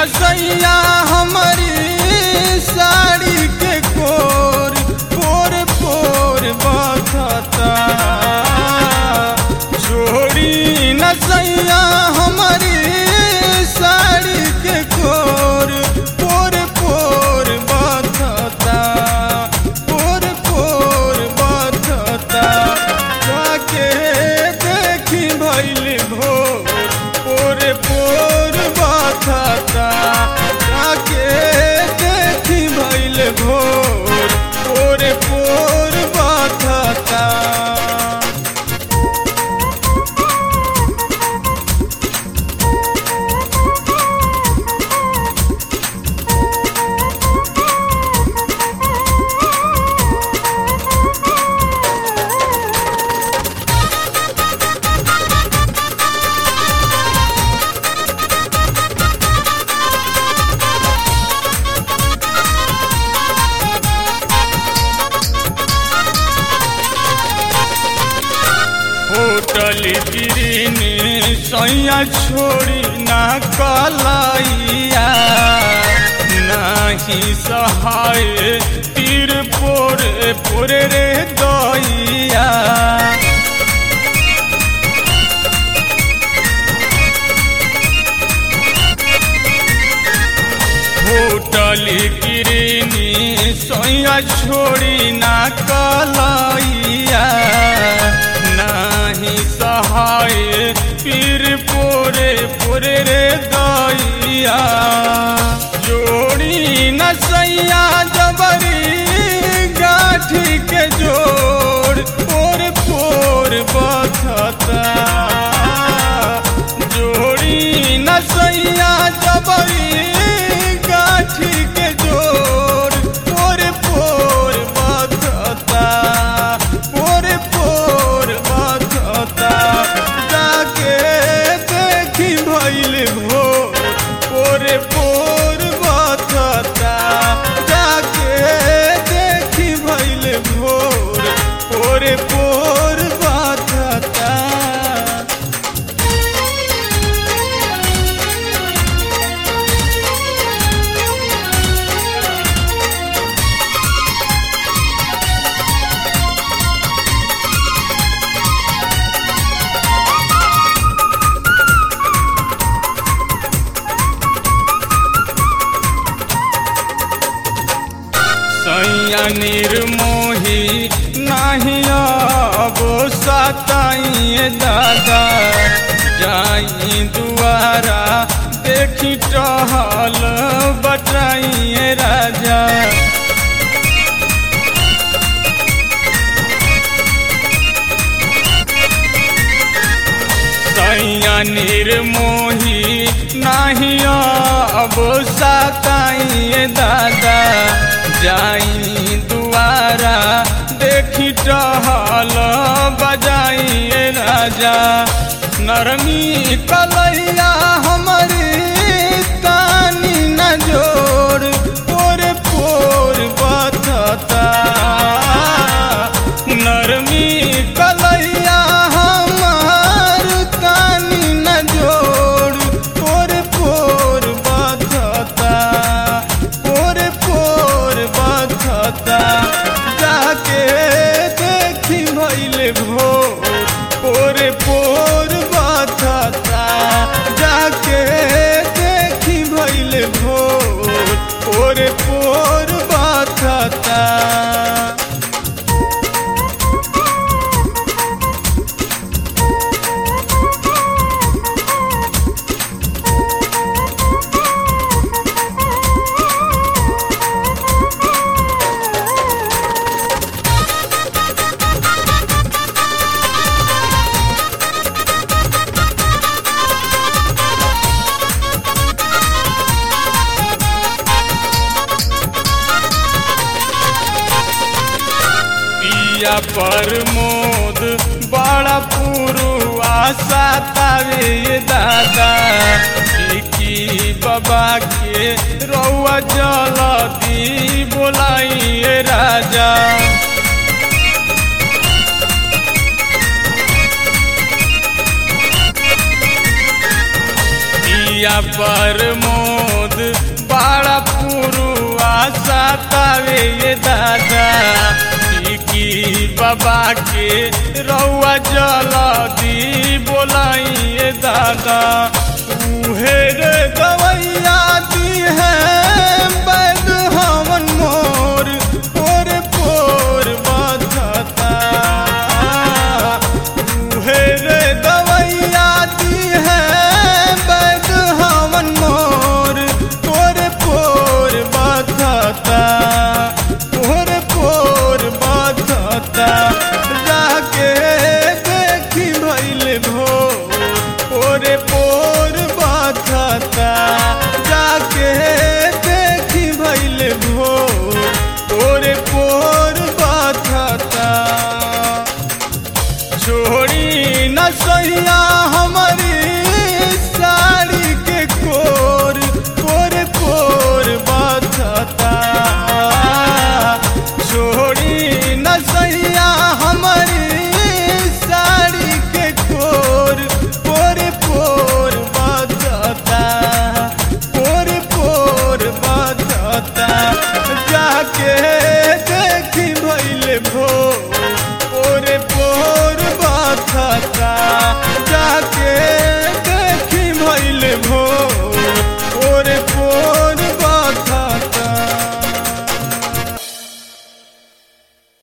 नसैया हमारी साड़ी के कोर पोर पोर बखता छोड़ी नसैया हमारी साड़ी के कोर पोर पोर बखता पोर पोर बखता जाके देखी भैल भोर पोर पोर बखता जाके देखी भैल भोर पोर पोर बखता होटल गिरनी सैया छोड़ी ना कलैया नाही सहाय तीर पोरे पोरे रे दैया होटल गिरनी सैया छोड़ी ना कलैया नाही सहाय पीर पोरे पोरे रे दैया जोड़ी न सैया जबरी गाठी के जोड़ पोर पोर बखता जोड़ी न सैया जबरी गाठी के जोड़ पोर पोर बखता पोर पोर बखता जाके देखी भैल भोर पोर पोर बखता जाके देखी भैल भोर पोर पोर बखता सैया निर्मोही नहीं अब सताइए दादा जाई दुआरा देखी टहल बटाइए राजा सैया निर्मोही नहीं अब सताइए दादा जाई दुआरा देखी टहल बजाइए राजा नरमी कलैया हमारी तानी न जोड़ पोर पोर बथता नरमी कलैया हमार तानी न जोड़ पोर पोर बथता पोर पोर बथता जाके देखी भैल भोर पोर पोर बथता जाके देखी भैल भोर पोर पोर बथता पिया प्रमोद बड़ा पुरुआ सातावे दादा की बाबा के रौआ जलदी बोलाइए राजा पिया प्रमोद मोद बड़ा पुरुआ सातावे ये दादा की बाबा के रउआ जलदी बोलाइए दादा उहे रे गवैया दी है बैद हमन मोर पोर पोर बधता उहे रे गवैया दी है बैद हमन मोर पोर पोर बधता पोर पोर बधता जाके देखी भइल भोर पोरे पोर बधता जाके देखी भइल भोर पोरे पोर बधता छोड़ी न सैया हमारी साड़ी के कोर पोर पोर बधता छोड़ी न सैया हमारी साड़ी के कोर पोर पोर बधता पोर पोर बधता जाके देखी भइल भोर